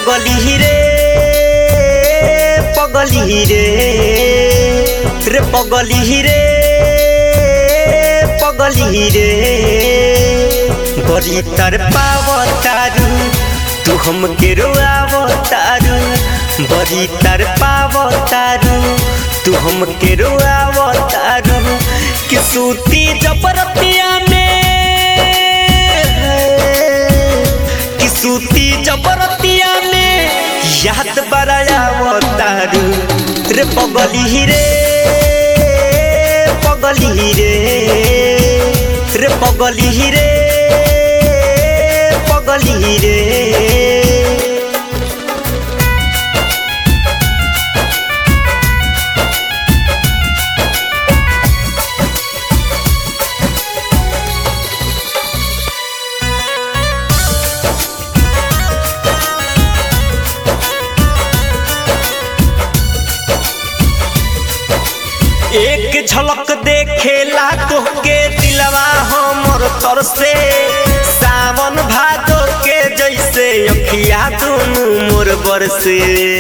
पगली रे पगली रे रे पगली रे पगली रे बड़ी तर पावतारू तू हमके रोआवतारू बड़ी तर पावतारू तू हमके रोआवतारू कि सूती जबरतिया में कि सूती जबरतिया में याद बरायावतारू रे पगली रे पगली रे रे पगली रे पगली रे एक झलक देखेला तोहके दिलवा हमर तर से सावन भादो के जैसे अखिया दुनू मोर बरसे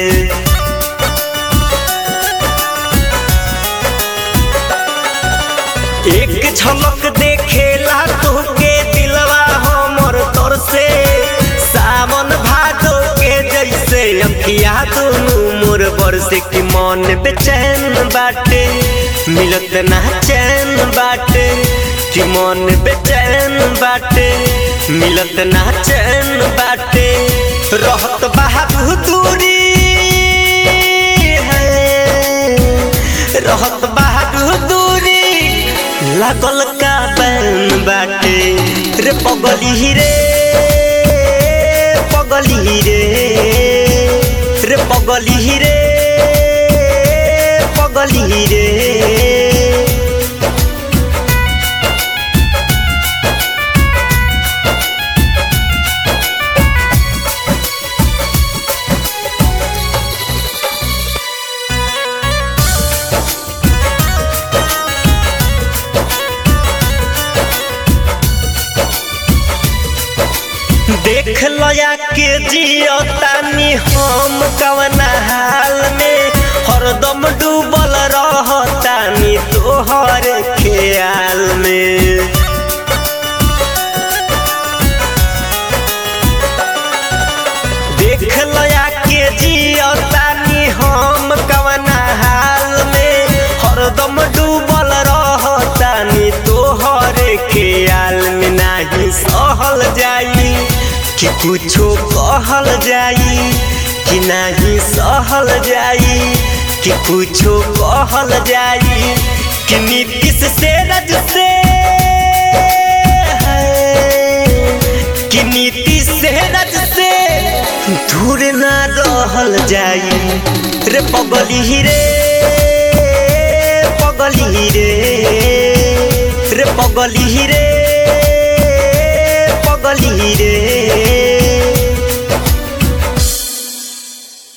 एक झलक देखेला तोहके दिलवा हमर तर से सावन भादो के जैसे अखिया दुनू मोर बरसे की मन बेचैन बाटे मिलत ना चैन बाटे कि मन बेचैन बाटे मिलत ना चैन बाटे रहत बाहर दूरी है रहत बाहर दूरी लागल का बैन बाटे रे पगली रे पगली रे रे पगली रे पगली रे देख लया के जियो तानी हम कवना हाल में हरदम डूबल रहतानी तोहर ख्याल में देख लया के जियो तानी हम कवना हाल में हरदम डूबल रहतानी तोहर ख्याल में नाही सहल जाई कि कुछो कहल जाई कि नाही सहल जाई कि कुछो कहल जाई कि नीतीश से रज से कि नीतीश से रज से दूर ना रहल जाई रे पगली रे पगली रे रे पगली रे पगली रे